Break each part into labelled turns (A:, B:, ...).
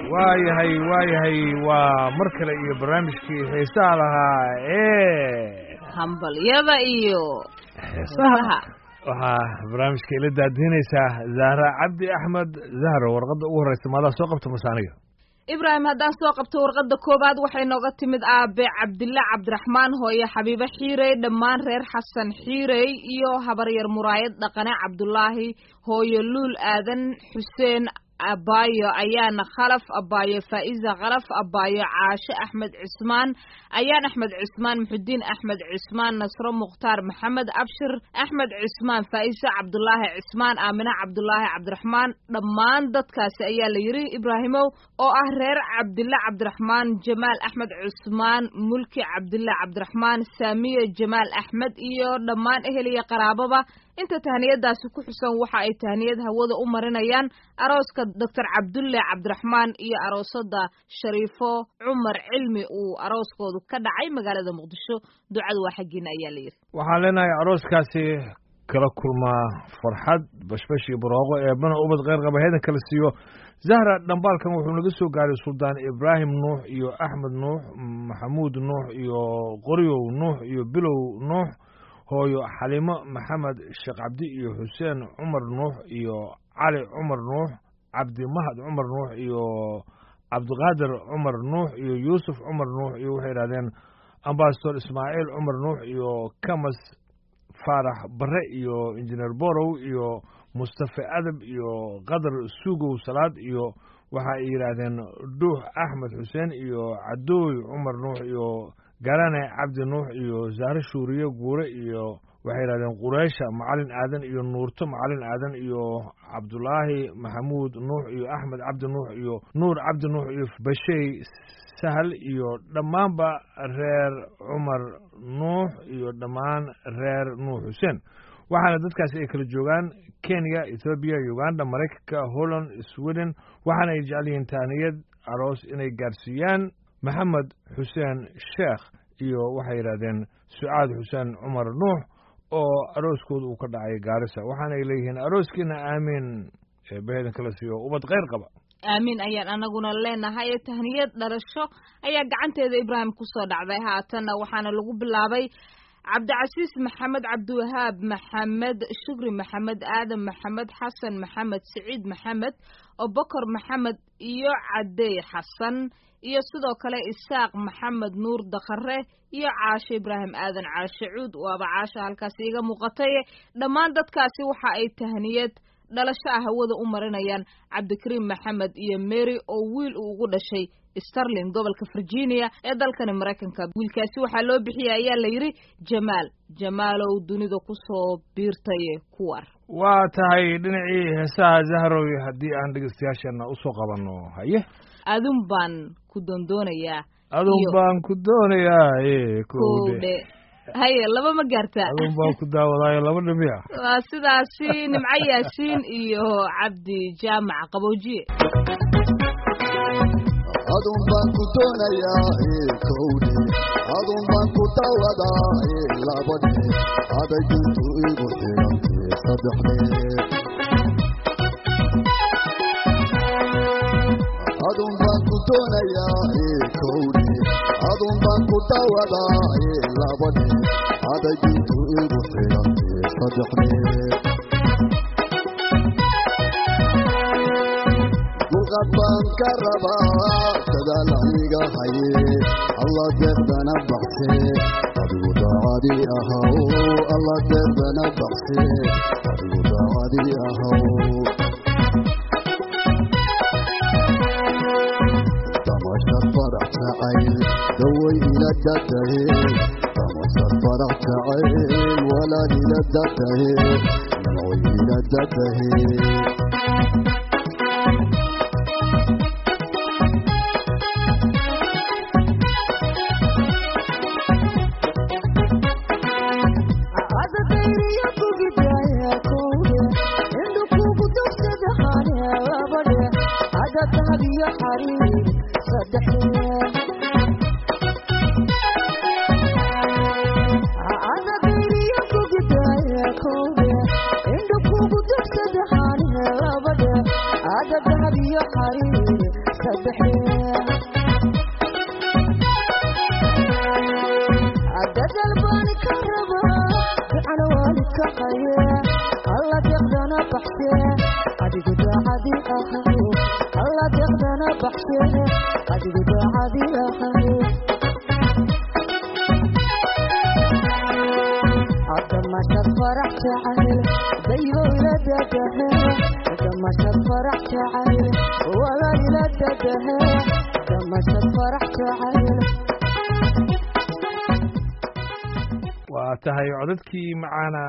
A: waayahay waayahay waa mar kale iyo barnaamijkii xiisaha lahaa ee
B: hambalyada iyo
A: heesaha waxaa barnaamijka ila daadiinaysaa zahra cabdi axmed zahra warqadda ugu horreysa maadaa soo qabta mase aniga
B: ibraahim haddaan soo qabto warqadda koowaad waxay nooga timid aabe cabdilla cabdiraxmaan hooye xabiibe xiirey dhammaan reer xasan xiirey iyo habaryar muraayad dhaqane cabdulaahi hooye luul aadan xuseen abaayo ayaana khalaf abaayo faa'iza khalaf abaayo caashe axmed cismaan ayaan axmed cismaan muxudiin axmed cismaan nasro mukhtaar maxamed abshir axmed cismaan faa'isa cabdulaahi cismaan aamine cabdulaahi cabdiraxmaan dhammaan dadkaasi ayaa la yidhi ibraahimow oo ah reer cabdille cabdiraxmaan jamaal axmed cismaan mulki cabdille cabdiraxmaan saamiye jamaal axmed iyo dhammaan ehel iyo qaraababa inta tahniyadaasi ku xusan waxa ay tahniyad hawada u marinayaan arooska doctor cabdulle cabdiraxmaan iyo aroosada shariifo cumar cilmi uu arooskoodu ka dhacay magaalada muqdisho ducadu waa xaggiina ayaa la yidhi
A: waxaan leenahay arooskaasi kala kulmaa farxad bashbash iyo barooqo eebana ubad kheyr qaba heedan kala siiyo zahra dhambaalkan wuxuu naga soo gaaray suldaan ibraahim nuux iyo axmed nuux maxamuud nuux iyo qoryow nuux iyo bilow nuux hooyo xalimo maxamed sheekh cabdi iyo xuseen cumar nuux iyo cali cumar nuux cabdi mahad cumar nuux iyo cabdiqaadir cumar nuux iyo yuusuf cumar nuux iyo waxay yidhahdeen ambasador ismaaciil cumar nuux iyo kamas faarax bare iyo injineer borow iyo mustafe adab iyo qadar suugow salaad iyo waxa ay yidhaahdeen dhuux axmed xuseen iyo cadooy cumar nuux iyo garane cabdi nuux iyo zahre shuuriye guure iyo waxay yidhahdeen qureysha macalin aadan iyo nuurto macalin aadan iyo cabdulaahi maxamuud nuux iyo axmed cabdi nuux iyo nuur cabdi nuux iyo bashey sahal iyo dhammaanba reer cumar nuux iyo dhammaan reer nuux xuseen waxaana dadkaasi ay kala joogaan kenya ethoobiya uganda maraykanka holland sweden waxaana ay jecel yihiin taaniyad aroos inay gaarsiiyaan maxamed xuseen sheekh iyo waxay yidhahdeen sucaad xuseen cumar nuux oo arooskooda uu ka dhacay gaarisa waxaana ay leeyihiin arooskiina aamiin eebaheedan kala siiyo ubad kheyr qaba
B: aamiin ayaan anaguna leenahay tahniyad dhalasho ayaa gacanteeda ibraahim kusoo dhacday haatanna waxaana lagu bilaabay cabdicasiis maxamed cabdiwahaab maxamed shukri maxamed aadan maxamed xasan maxamed siciid maxamed obokor maxamed iyo cadeey xasan iyo sidoo kale isaaq maxamed nuur dakhare iyo caashe ibraahim aadan caashe cuud waaba caasha halkaasi iga muuqatay dhammaan dadkaasi waxa ay tahniyad dhalasho ah hawada u marinayaan cabdikariim maxamed iyo mary oo wiil uu ugu dhashay starling gobolka virginia ee dalkani maraykanka wiilkaasi waxaa loo bixiyay ayaa la yidhi jamaal jamaalow dunida kusoo biirtay kuwar
A: waa tahay dhinacii heesaha zahrow haddii aan dhegeystayaasheenna usoo qabanno haye
B: adun baan ku doondoonayaa
A: adun baan ku doonayaa
B: kowdhe haye laba ma gaartaa
A: adun baan ku daawadaayo laba dhimiya
B: waa sidaasi nimco yaasiin iyo cabdi jaamac qaboojiye
C: adun baan ku doonayaa kowdhe adun baan ku daawadaa labadhe aday duntu igu xidhantay saddexdhe adun baan ku doonayaa kowdhe adun baan ku daawadaa labadhe aday duntu igu xidhantay saddexdhe dulqad baan ka rabaa dadaal aniga haye alla deeqdana baxse adigu daacadi ahaw alla deeqdana baxse adigu daacadi ahaw damashad farax jacayl daway ila dadahe damashad farax jacayl walaal ila dadahe naway ila dadahe
D: dadalbaani ka raba ducana waalidka qaye alla deeqdana baxse adigu daacadi ahaw alla deeqdana baxse adigu daacadi ahaw damashad farax jacayl daybo ila dadahe damashad farax jacayl walaal ila dadahe damashad farax jacayl
A: waa tahay codadkii macaana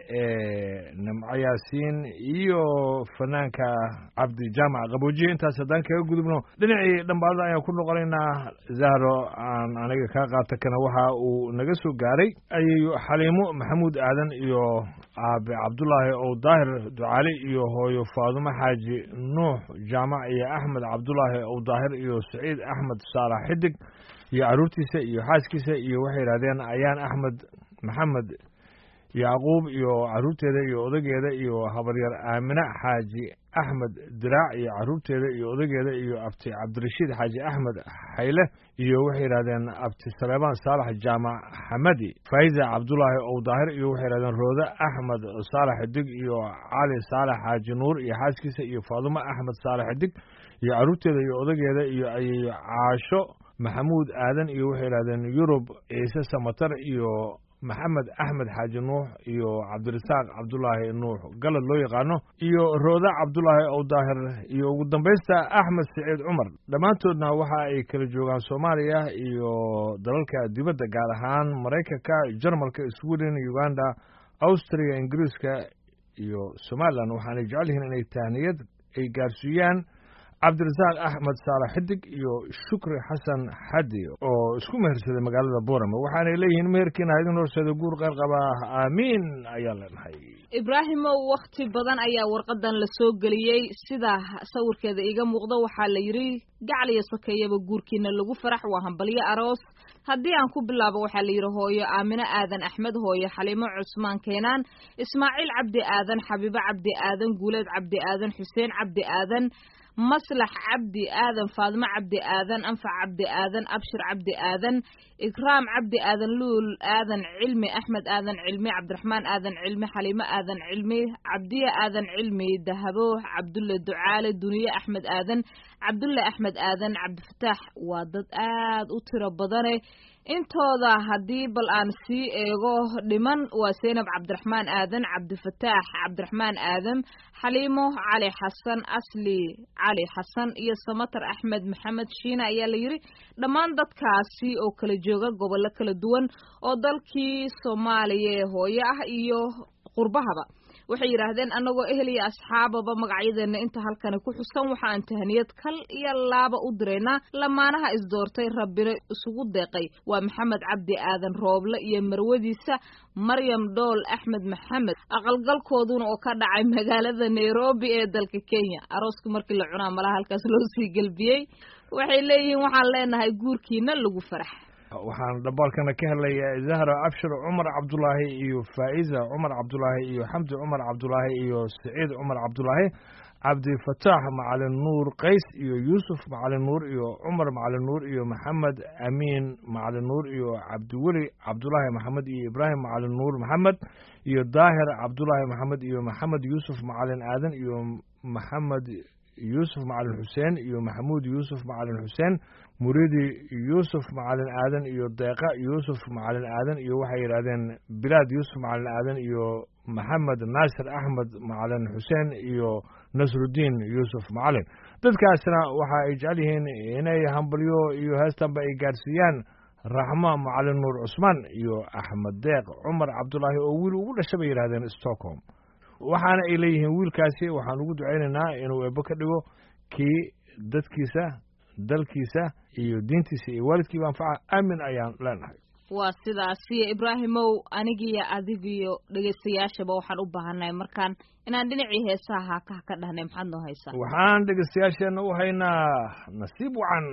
A: ee nimco yaasiin iyo fanaanka cabdi jaamac qaboojiye intaas haddaan kaga gudubno dhinacii dhambaalada ayaan ku noqonaynaa zahro aan aniga kaa qaata kana waxa uu naga soo gaaray ayayu xaliimo maxamuud aadan iyo aabe cabdulaahi ow daahir ducaali iyo hooyo faadumo xaaji nuux jaamac iyo axmed cabdulaahi ow daahir iyo saciid axmed saalax xidig iyo carruurtiisa iyo xaaskiisa iyo waxay yidhahdeen ayaan axmed maxamed yacquub iyo carruurteeda iyo odageeda iyo habaryar aamine xaaji axmed diraac iyo carruurteeda iyo odageeda iyo abti cabdirashiid xaaji axmed xayle iyo waxay yidhahdeen abti saleebaan saalax jaamac xamadi faiza cabdulaahi ow daahir iyo waxay yidhahdeen roode axmed saalax xidig iyo cali saalax xaaji nuur iyo xaaskiisa iyo faadumo axmed saalax xidig iyo carruurteeda iyo odageeda iyo ayayo caasho maxamuud aadan iyo waxay yidhahdeen yurub ciise samatar iyo maxamed axmed xaaji nuux iyo cabdirasaaq cabdulaahi nuux galad loo yaqaano iyo rooda cabdulaahi ow daahir iyo ugu dambaysta axmed siciid cumar dhammaantoodna waxa ay kala joogaan soomaaliya iyo dalalka dibadda gaar ahaan maraykanka jarmalka sweden uganda austria ingiriiska iyo somalilan waxaanay jecel yihiin inay tahniyad ay gaarsiiyaan cabdirasaaq axmed saalax xidig iyo shukri xasan xadi oo isku mehersaday magaalada boorame waxaanay leeyihiin meherkiina idin horseeda guur qeyr qabaa aamiin ayaan leenahay
B: ibraahimow wakhti badan ayaa warqadan la soo geliyey sida sawirkeeda iiga muuqda waxaa la yidhi gacal iyo sokeeyaba guurkiina lagu farax waa hambalyo aroos haddii aan ku bilaabo waxaa la yidhi hooyo aamine aadan axmed hooyo xaliimo cusmaan keenaan ismaaciil cabdi aadan xabiibo cabdi aadan guuleed cabdi aadan xuseen cabdi aadan maslax cabdi aadan faadimo cabdi aadan anfac cabdi aadan abshir cabdi aadan ikraam cabdi aadan luul aadan cilmi axmed aadan cilmi cabdiraxmaan aadan cilmi xaliimo aadan cilmi cabdiye aadan cilmi dahabo cabdulle ducaale duniye axmed aadan cabdulle axmed aadan cabdifataax waa dad aad u tiro badane intooda haddii bal aan sii eego dhiman waa seynab cabdiraxmaan aadan cabdifataax cabdiraxmaan aadam xaliimo cali xasan asli cali xasan iyo samatar axmed maxamed shiina ayaa la yidhi dhammaan dadkaasi oo kala jooga gobollo kala duwan oo dalkii soomaaliya ee hooyo ah iyo qurbahaba waxay yidhaahdeen annagoo ehel iyo asxaababa magacyadeenna inta halkani ku xusan waxaan tahniyad kal iyo laaba u diraynaa lamaanaha isdoortay rabbina isugu deeqay waa maxamed cabdi aadan rooble iyo marwadiisa maryam dhool axmed maxamed aqalgalkooduna oo ka dhacay magaalada nairobi ee dalka kenya arooska markii la cunaa malaha halkaas loo sii gelbiyey waxay leeyihiin waxaan leenahay guurkiina lagu farax
A: waxaan dhambaalkana ka helaya zahra abshir cumar cabdulaahi iyo faa'iza cumar cabdulaahi iyo xamdi cumar cabdulaahi iyo saciid cumar cabdulaahi cabdifataax macalin nuur qays iyo yuusuf macalin nuur iyo cumar macalin nuur iyo maxamed amiin macalin nuur iyo cabdiweli cabdulaahi maxamed iyo ibraahim macalin nuur maxamed iyo daahir cabdulaahi maxamed iyo maxamed yuusuf macalin aadan iyo maxamed yuusuf macalin xuseen iyo maxamuud yuusuf macalin xuseen muridi yuusuf macalin aadan iyo deeqa yuusuf macalin aadan iyo waxay yidhahdeen bilaad yuusuf macalin aadan iyo maxamed naasir axmed macalin xuseen iyo nasrudiin yuusuf macalin dadkaasna waxa ay jecel yihiin inay hambalyo iyo heestanba ay gaarsiiyaan raxma macalin nuur cusmaan iyo axmed deeq cumar cabdulaahi oo wiil ugu dhasha bay yidhahdeen stockholm waxaana ay leeyihiin wiilkaasi waxaan ugu ducaynaynaa inuu eebbo ka dhigo kii dadkiisa dalkiisa iyo diintiisa iyo waalidkiiba anfaca aamin ayaan leenahay
B: waa sidaasiyo ibraahimow anigiyo adigiyo dhegaystayaashaba waxaan u baahannahay markaan inaan dhinacii heesaha haakaha ka dhahnay maxaad noo haysaa
A: waxaan dhegaystayaasheenna u haynaa nasiib wacan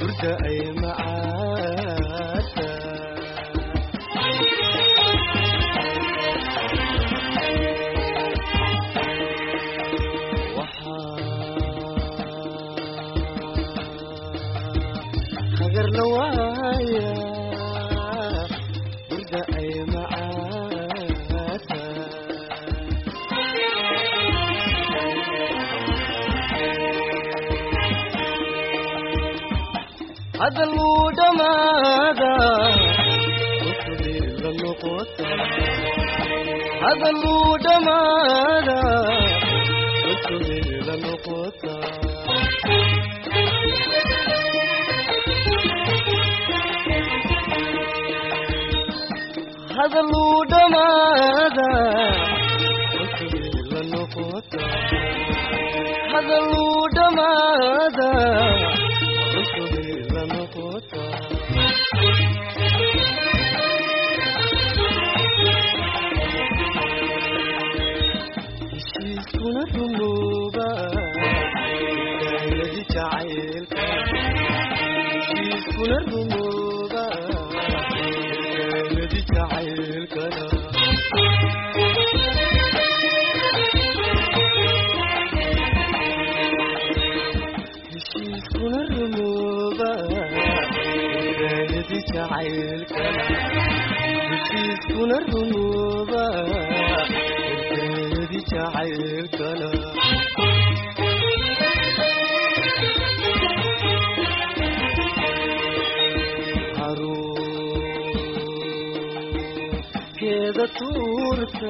E: hurda ay macaata hagarla waaya hurda ay macaata hadaluu dhamaada usuliila noqota hadaluu dhamaada usuliila noqota hadaluu dhamaada usuliila noqota hadaluu dhamaada usuliila noqota heshiiskuna rumooba daayadi jacaylka heshiiskuna rumooba daayadi jacaylkana heshiiskuna rumooba daayadi jacaylkana heshiiskuna rumooba daayadi jacaylkana caruurkeeda tuurta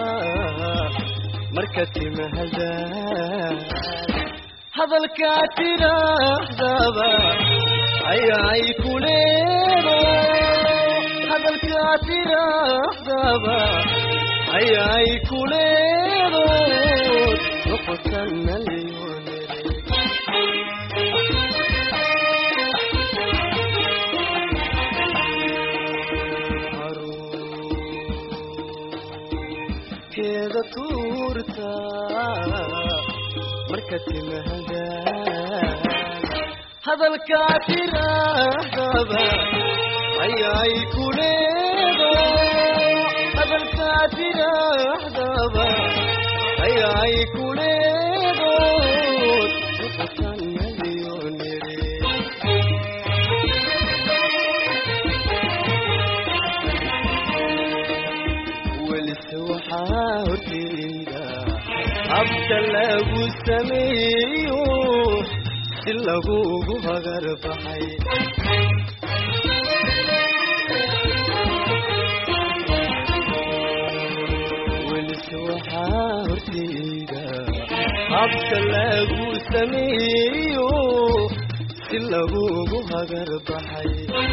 E: marka timahada hadalkaa tidhaahdaba ayay ku leedo hadalkaa tidhaahdaba ayay ku leedo noqotana leonere keeda tuurta marka timahada hadalkaa tidhaahdaba ayay ku leedo hadalkaa tidhaahdaba ayay ku leedo noqotana leonere welise waxaa horteyda habka lagu sameeyo si lagugu hagar baxay welise waxaa horteyda habka lagu sameeyo si lagugu hagar baxay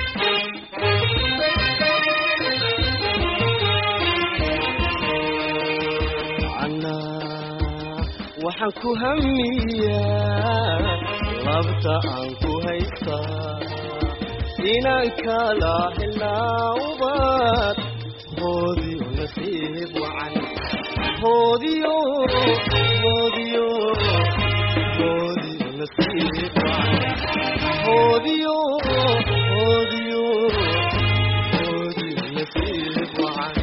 E: anaa waxaan ku hamiyaa labta aan ku haystaa inaan kala helaa ubad hoodiyo nasiib wacan hoodiyo hoodiyo hoodiyo nasiib wacan hoodiyo hoodiyo hoodiyo nasiib wacan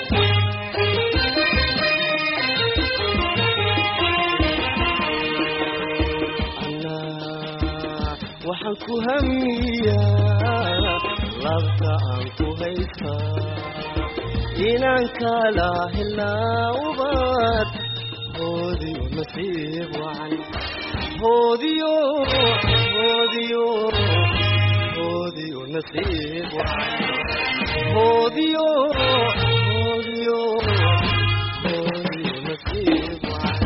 E: anaa waxaan ku hamiyaa labta aan ku haystaa inaan kala helaa ubad hoodiyo nasiib wacan hoodiyo hoodiyo hoodiyo nasiib wacan hoodiyo hoodiyo hoodiyo nasiib wacan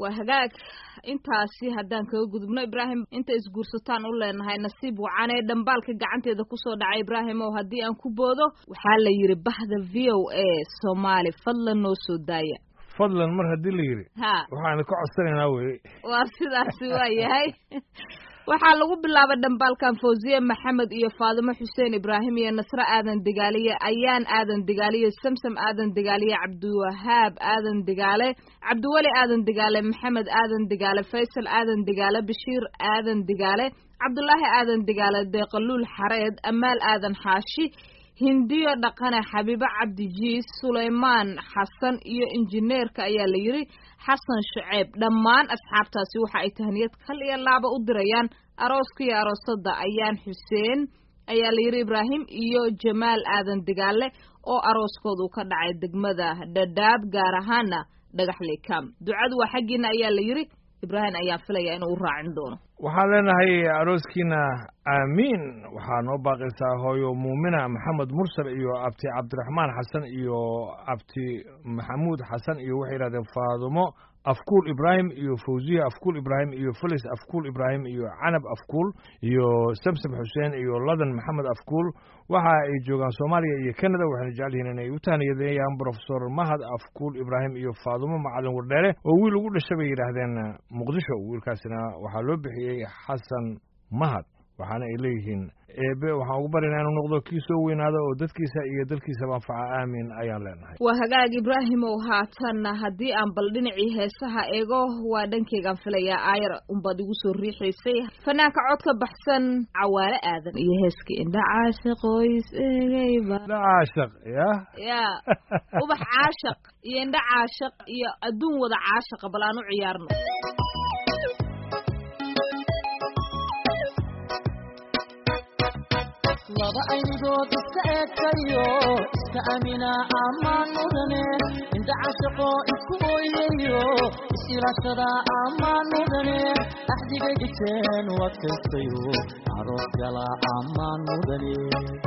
B: waa hagaag intaasi haddaan kaga gudubno ibraahim inta isguursataan u leenahay nasiib wacanee dhambaalka gacanteeda kusoo dhacay ibraahim oo haddii aan ku boodo waxaa la yidhi bahda v o a soomaali fadlan noo soo daaya
A: fadlan mar haddii la yidhi
B: ha
A: waxaanu ka codsanaynaa weye
B: waa sidaasi waa yahay waxaa lagu bilaabay dhambaalkan fawziye maxamed iyo faadimo xuseen ibraahim iyo nasre aadan degaaliye ayaan aadan degaaliye samsam aadan degaaliye cabdiwahaab aadan degaale cabdiweli aadan degaale maxamed aadan degaale faysal aadan degaale bashiir aadan degaale cabdulaahi aadan degaale deeqaluul xareed amaal aadan xaashi hindiyo dhaqane xabiibo cabdijiis sulaymaan xasan iyo injineerka ayaa la yidhi xasan shuceeb dhammaan asxaabtaasi waxa ay tahniyad kal iyo laaba u dirayaan arooska iyo aroosada ayaan xuseen ayaa la yidhi ibraahim iyo jamaal aadan degaale oo arooskoodu ka dhacay degmada dhadhaab gaar ahaana dhagaxley kam ducadu waa xaggiina ayaa la yidhi ibraahim ayaan filaya inuu u raacin doono
A: waxaan leenahay arooskiina aamiin waxaa noo baaqaysaa hooyo muumina maxamed mursal iyo abti cabdiraxmaan xasan iyo abti maxamuud xasan iyo waxay yidhahdeen faadumo afkuul ibraahim iyo fawziya afkuul ibraahim iyo felis afkuul ibraahim iyo canab afkuul iyo samsam xuseen iyo ladan maxamed afkuul waxa ay joogaan soomaaliya iyo canada waxayna jecel yihiin inay u tahniyadeeyaan brofesor mahad afkuul ibraahim iyo faadumo macalin wardheere oo wiil ugu dhashay bay yidhaahdeen muqdisho wiilkaasina waxaa loo bixiyey xasan mahad waxaana ay leeyihiin eebe waxaan ugu baryaynaa inuu noqdo kii soo weynaado oo dadkiisa iyo dalkiisaba anfaca aamin ayaan leenahay
B: waa hagaag ibraahimow haatanna haddii aan bal dhinacii heesaha eego waa dhankeygaan filayaa aayar unbaad igu soo riixaysay fanaanka codka baxsan cawaale aadan iyo heeskii indha caashiq qoys egeyba
A: la caashaq ya
B: ya ubax caashaq iyo indha caashaq iyo adduun wada caashaqa bal aan u ciyaarno
F: laba aynigood iska eegtayo iska amina ammaan mudane inta cashaqo isku ooyayo is-ilaashada ammaan mudane axdigay dhigteen u adkaystayo aroos gala ammaan mudane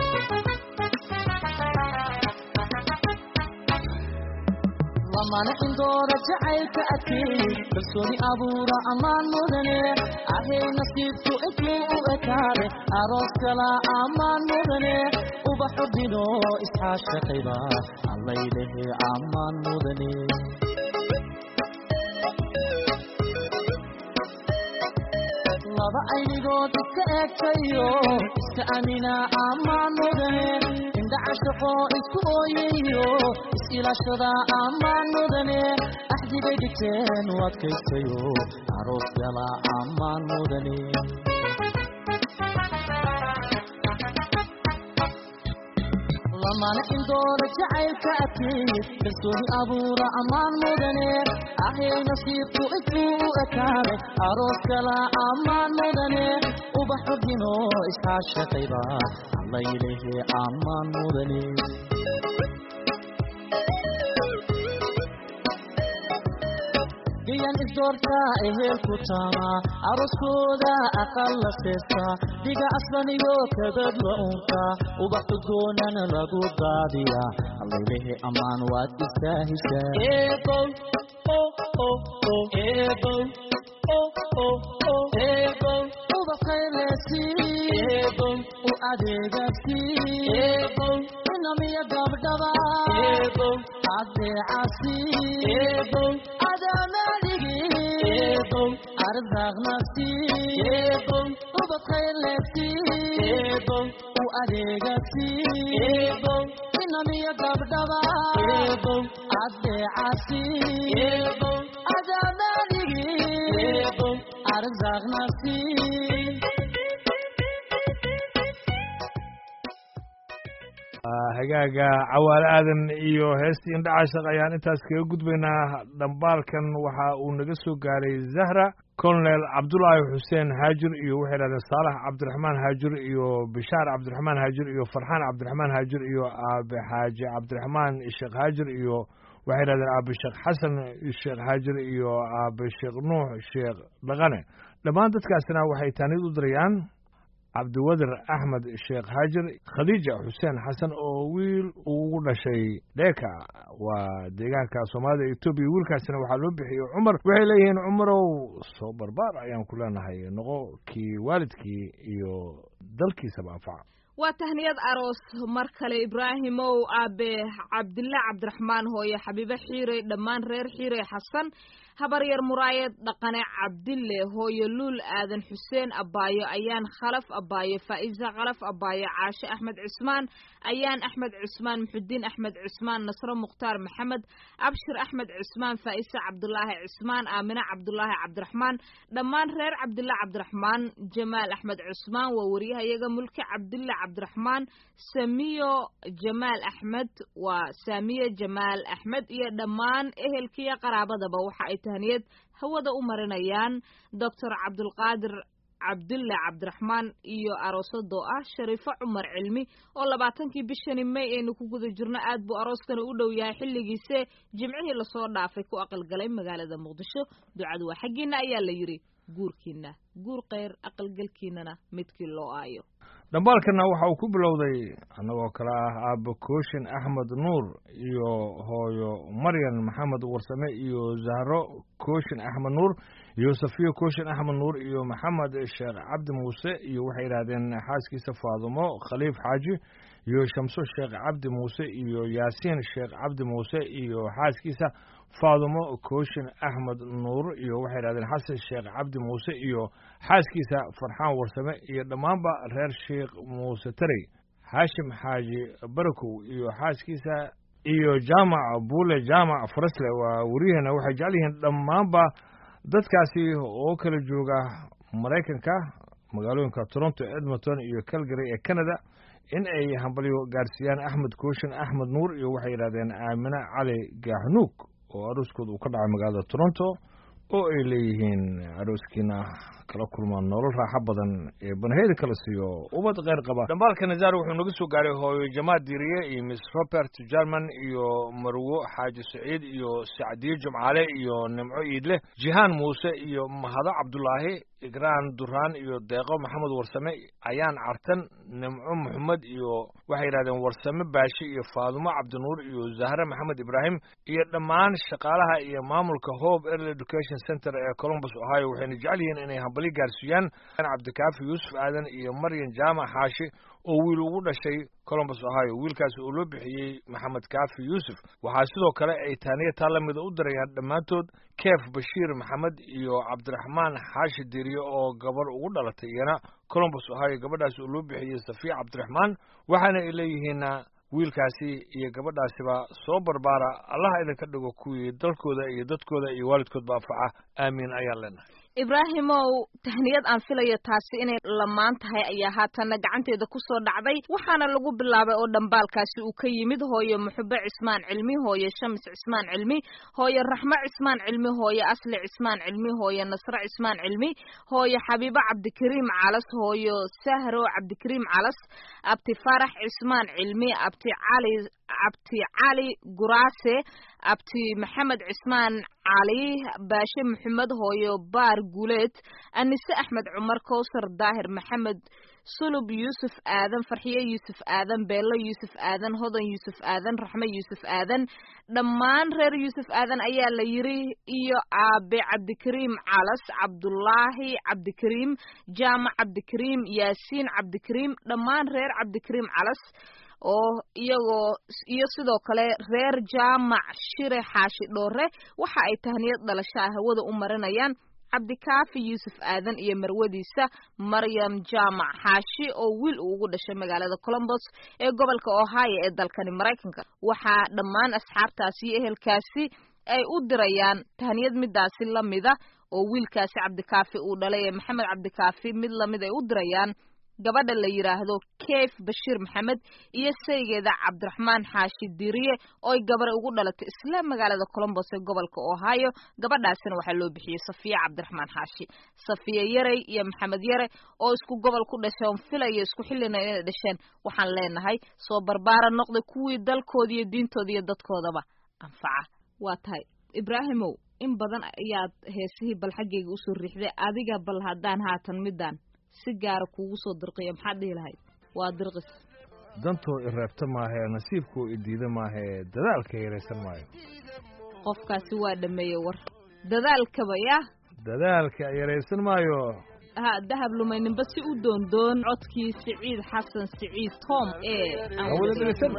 F: lamana indoora jacaylka adkay kalsooni abuura ammaan mudane ahay nasiibku intuu u ekaade aroos kala ammaan mudane ubaxu dhino isxaashaqayba allaylehe ammaan mudane laba aynigood iska eegtayo iska amina ammaan mudane indha cashaqo isku ooyayo is-ilaashada ammaan mudane axdigay dhigteen u adkaystayo aroos gala ammaan mudane lamana indoora jacaylka adkay kalsooni abuura ammaan mudane ahay nasiibku intuu u ekaade aroos kala ammaan mudane ubaxu dhino isxaashaqayba allaylehe ammaan mudane gayan isdoorta ehelku taama aroskooda aqal la seesta dhiga asbaniyo kabad la unka ubax udgoonana lagu daadiya allaylehe ammaan waad istaahishaa eebow eebow eebow ubaqaylesi eebow u adeegasi eebow inamiya gabdhaba eebow adeecasi eebow adamadigi eebow arzaqnasi eebow ubaqaylesi eebow u adeegasi eebow inamiya gabdhaba eebow adeecasi eebow adamadigi eebow arzaqnasi
A: hagaaga cawaale aadan iyo heestii indha caashaq ayaan intaas kaga gudbaynaa dhambaalkan waxa uu naga soo gaaray zahra colonel cabdulaahi xuseen haajir iyo waxay dhahdeen saalax cabdiraxmaan haajir iyo bishaar cabdiraxmaan haajir iyo farxaan cabdiraxmaan haajir iyo aabe xaaji cabdiraxmaan sheekh haajir iyo waxay dhahdeen aabe sheekh xasan sheekh haajir iyo aabe sheekh nuux sheekh dhaqane dhammaan dadkaasina waxay taanid u dirayaan cabdiwadir axmed sheekh haajir khadiija xuseen xasan oo wiil ugu dhashay dheeka waa deegaanka soomaalida etoobiya wiilkaasina waxaa loo bixiyey cumar waxay leeyihiin cumarow soo barbaar ayaan ku leenahay noqo kii waalidkii iyo dalkiisaba anfaca
B: waa tahniyad aroos mar kale ibraahimow aabe cabdille cabdiraxmaan hooye xabiibe xiirey dhammaan reer xiirey xasan habaryar muraayad dhaqane cabdille hooye luul aadan xuseen abaayo ayaan khalaf abaayo faa'iisa khalaf abaayo caashe axmed cismaan ayaan axmed cismaan muxudiin axmed cismaan nasro mukhtaar maxamed abshir axmed cismaan faa'isa cabdulaahi cismaan aamine cabdulaahi cabdiraxmaan dhammaan reer cabdille cabdiraxmaan jamaal axmed cismaan waa wariyahayaga mulki cabdille cabdiraxmaan samiyo jamaal axmed waa saamiye jamaal axmed iyo dhammaan ehelkiiyo qaraabadaba waxa ay tahniyad hawada u marinayaan doctor cabdulqaadir cabdulle cabdiraxmaan iyo aroosadoo ah shariifo cumar cilmi oo labaatankii bishani may aynu ku guda jirno aad buu arooskana u dhow yahay xilligiise jimcihii lasoo dhaafay ku aqalgalay magaalada muqdisho ducadu waa xaggiina ayaa la yidhi guurkiina guur kheyr aqalgelkiinana midkii loo aayo
A: dhambaalkana waxa uu ku bilowday annagoo kale ah aabba kooshin axmed nuur iyo hooyo maryan maxamed warsame iyo zahro kooshin axmed nuur iyo safiyo kooshin axmed nuur iyo maxamed sheekh cabdi muuse iyo waxay yidhaahdeen xaaskiisa faadumo khaliif xaaji iyo shamso sheekh cabdi muuse iyo yaasiin sheekh cabdi muuse iyo xaaskiisa faadumo kooshin axmed nuur iyo waxay yidhahdeen xasan sheekh cabdi muuse iyo xaaskiisa farxaan warsame iyo dhammaanba reer sheekh muuse tarey xaashim xaaji barakow iyo xaaskiisa iyo jaamac buule jaamac farasle waa weriyaheena waxay jecel yihiin dhammaanba dadkaasi oo kala jooga maraykanka magaalooyinka toronto edmonton iyo calgary ee canada in ay hambalyo gaarsiiyaan axmed kooshin axmed nuur iyo waxay yidhahdeen aamine cali gaaxnuug oo arooskooda uu ka dhacay magaalada toronto oo ay leeyihiin arooskiina kala kulmaan nolol raaxo badan ee banaheyda kala siiyo ubad kheyr qaba dhambaalka nazaar wuxuu naga soo gaaray hooyo jamaal diiriye iyo miss robert german iyo marwo xaaji saciid iyo sacdiye jumcaale iyo nimco iidle jihaan muuse iyo mahado cabdulaahi igraan duraan iyo deeqo maxamed warsame ayaan cartan nimco maxamed iyo waxay yidhahdeen warsame baashi iyo faadumo cabdinuur iyo zahre maxamed ibraahim iyo dhammaan shaqaalaha iyo maamulka hope early education center ee columbus ohio waxayna jecel yihiin inay hambali gaarsiiyaan cabdikaafi yuusuf aadan iyo maryan jaamac xaashi oo wiil ugu dhashay columbus ohio wiilkaasi oo loo bixiyey maxamed kaafi yuusuf waxaa sidoo kale ay taaniya taa lamida u dirayaan dhammaantood keef bashiir maxamed iyo cabdiraxmaan xaashi diriye oo gabar ugu dhalatay iyana columbus ohio gabadhaasi oo loo bixiyey safiya cabdiraxmaan waxaana ay leeyihiin wiilkaasi iyo gabadhaasiba soo barbaara allaha idinka dhigo kuwii dalkooda iyo dadkooda iyo waalidkoodba anfaca aamiin ayaan leenahay
B: ibraahimow tahniyad aan filayo taasi inay lamaan tahay ayaa haatanna gacanteeda kusoo dhacday waxaana lagu bilaabay oo dhambaalkaasi uu ka yimid hooye muxube cismaan cilmi hooye shams cismaan cilmi hooye raxmo cismaan cilmi hooye asli cismaan cilmi hooye nasre cismaan cilmi hooye xabiibo cabdikariim calas hooyo sahro cabdikariim calas abti farax cismaan cilmi abti cali abti cali guraase abti maxamed cismaan cali baashe maxamed hooyo baar guuleed anise axmed cumar kowsar daahir maxamed sulub yuusuf aadan farxiye yuusuf aadan beello yuusuf aadan hodan yuusuf aadan raxme yuusuf aadan dhammaan reer yuusuf aadan ayaa la yiri iyo aabe cabdikariim calas cabdulaahi cabdikariim jaamac cabdikariim yaasiin cabdikariim dhammaan reer cabdikariim calas oo iyagoo iyo sidoo kale reer jaamac shire xaashi dhoore waxa ay tahniyad dhalashaa hawada u marinayaan cabdikaafi yuusuf aadan iyo marwadiisa maryam jaamac xaashi oo wiil uu ugu dhashay magaalada colombos ee gobolka ohio ee dalkani maraykanka waxaa dhammaan asxaabtaasi iyo ehelkaasi ay u dirayaan tahniyad midaasi lamida oo wiilkaasi cabdikaafi uu dhalay ee maxamed cabdikaafi mid lamid ay u dirayaan gabadha la yidhaahdo keef bashiir maxamed iyo saygeeda cabdiraxmaan xaashi diriye ooy gabar ugu dhalatay isla magaalada colombos ee gobolka ohio gabadhaasina waxaa loo bixiyey safiya cabdiraxmaan xaashi safiya yarey iyo maxamed yare oo isku gobol ku dhasheen filaya isku xillina inay dhasheen waxaan leenahay soo barbaara noqda kuwii dalkooda iyo diintooda iyo dadkoodaba anfaca waa tahay ibraahimow in badan ayaad heesihii bal xaggayga usoo riixday adiga bal haddaan haatan midaan si gaara kuugu soo dirqiya maxaad dhihi lahayd waa dirqis
A: dantoo i reebta maahee nasiibkoo i diida maahee dadaalka yaraysan maayo
B: qofkaasi waa dhameeyey war dadaalkaba yah
A: dadaalka yaraysan maayo
B: ha dahab lumayninba si u doondoon codkii siciid xasan siciid tom ee aan
A: hawada dhegeysan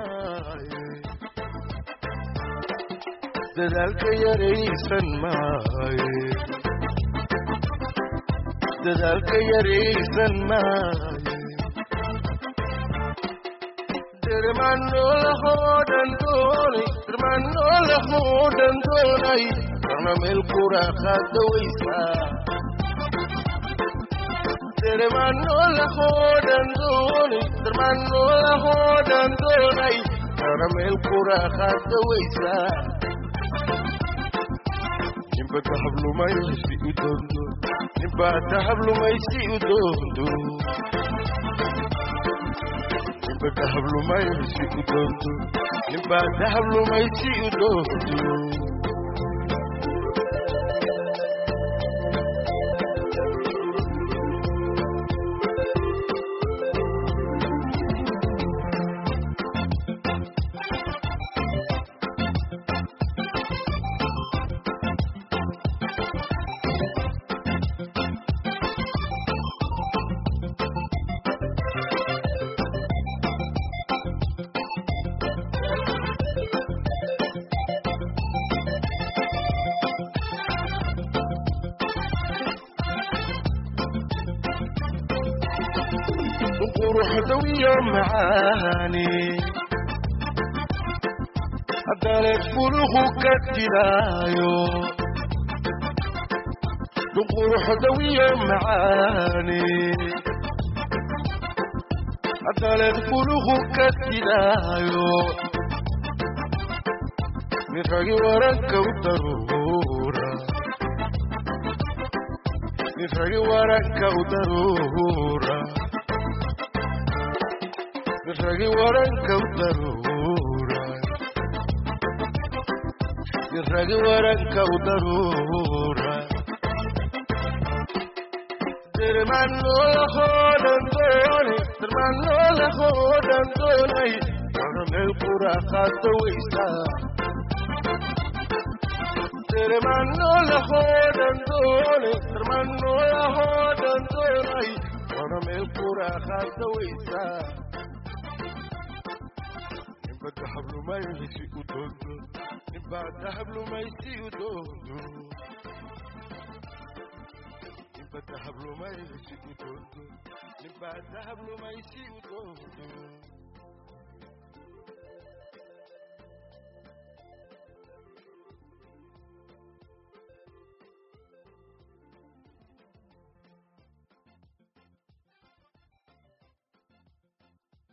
G: dadaalka yaraysan maaye dadaalka yaraysan maaye dirmanolahoodan doonay dirmanolahoodan doonay karna meel kuraaqaada weysaa dirmanolahoodan doonay dirmanolahoodan doonay karna meel kuraaqaada weysaa nimba dahablumaysi u doondo nimba dahablumaysi u doondo nimba dahablumaysi u doondo nimba dahablumaysi u doondo quruxdawiyo macaani haddaleed fuluhu ka jidaayo quruxdawiyo macaani haddaleed fuluhu ka jidaayo miragi waranka u daruura miragi waranka u daruura miragi waranka u daruura miragi waranka u daruura dirmanolahoodan doonay dirmanolahoodan doonay wana meel quraaqaada weysaa dirmanolahoodan doonay dirmanolahoodan doonay wana meel quraaqaada weysaa nimba dahablumaysi u doondo nimba dahablumaysi u doondo nimba dahablumaysi u doondo nimba dahablumaysi u doondo